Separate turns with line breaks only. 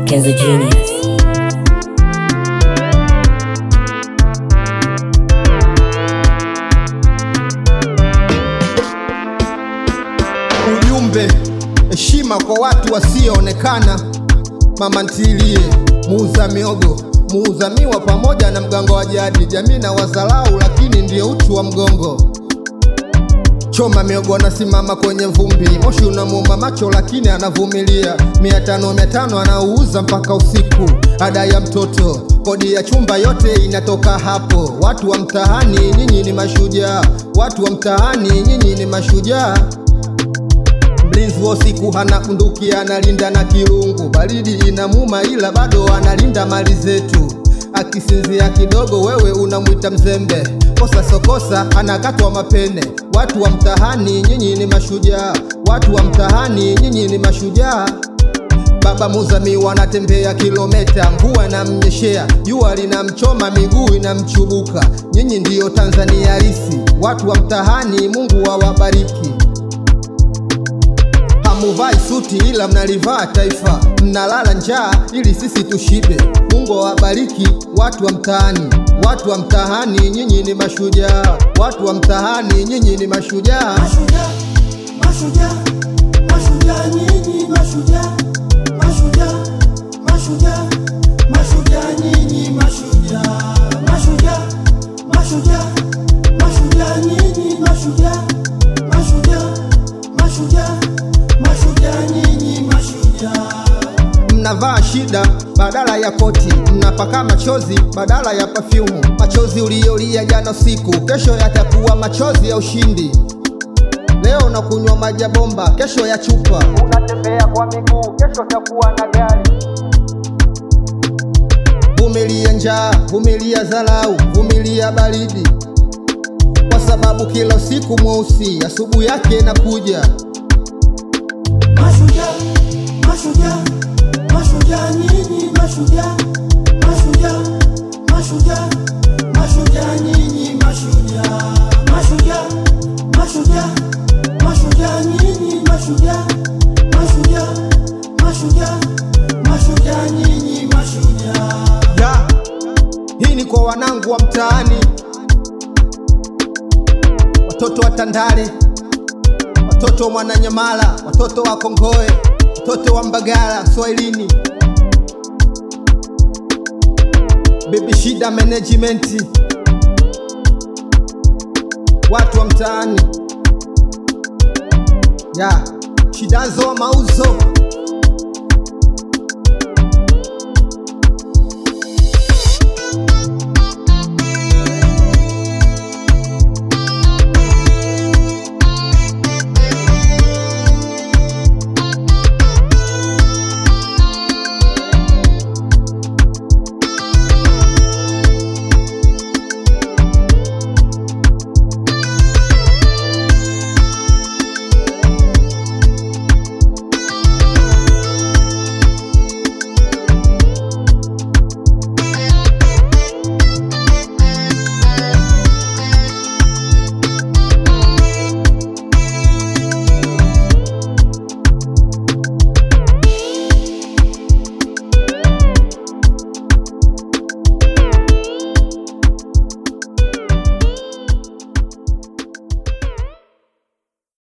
Kenzo Genius.
Ujumbe, heshima kwa watu wasioonekana. Mama ntilie, muuza miogo, muuza miwa pamoja na mganga wa jadi. Jamii na wazalau, lakini ndio uti wa mgongo. Choma miogo anasimama kwenye vumbi, moshi unamuuma macho lakini anavumilia. Mia tano mia tano anauza mpaka usiku, ada ya mtoto, kodi ya chumba, yote inatoka hapo. Watu wa mtaani, nyinyi ni mashujaa. Watu wa mtaani, nyinyi ni mashujaa. Mlinzi wa usiku hana bunduki, analinda na kirungu. Baridi inamuma, ila bado analinda mali zetu. Akisinzia kidogo, wewe unamwita mzembe. Kosa sokosa, anakatwa mapene. Watu wa mtaani, nyinyi ni mashujaa. Watu wa mtaani, nyinyi ni mashujaa. Baba Muzami anatembea kilometa, mvua inamnyeshea, jua linamchoma, miguu inamchubuka. Nyinyi ndiyo Tanzania halisi. Watu wa mtaani, Mungu awabariki. Hamuvai suti ila mnalivaa taifa, mnalala njaa ili sisi tushibe. Mungu awabariki watu wa mtaani, watu wa mtaani, nyinyi ni mashujaa. Watu wa mtaani, nyinyi ni mashujaa.
Mashujaa, mashujaa, mashujaa nyinyi mashujaa, mashujaa, mashujaa, mashujaa nyinyi mashujaa, mashujaa, mashujaa, mashujaa nyinyi mashujaa, mashujaa, mashujaa, mashujaa nyinyi mashujaa.
Mnavaa shida badala ya koti, mnapaka machozi badala ya pafyumu. Machozi uliyolia jana usiku, kesho yatakuwa machozi ya ushindi. Leo unakunywa maji ya bomba, kesho ya chupa. Unatembea kwa miguu, kesho utakuwa na gari. Vumilia njaa, vumilia dharau, vumilia baridi, kwa sababu kila usiku mweusi asubuhi yake inakuja.
Mashujaa, mashujaa, mashujaa nyinyi mashujaa, mashujaa, mashujaa, mashujaa nyinyi mashujaa, mashujaa, mashujaa, mashujaa nyinyi mashujaa, mashujaa, mashujaa, mashujaa nyinyi mashujaa.
ya hii ni kwa wanangu wa mtaani, watoto wa Tandale, watoto wa Mwananyamala, watoto wa Kongoe, watoto wa Mbagala, Swahilini, Baby Shida Management, watu wa mtaani ya Shidazo wa mauzo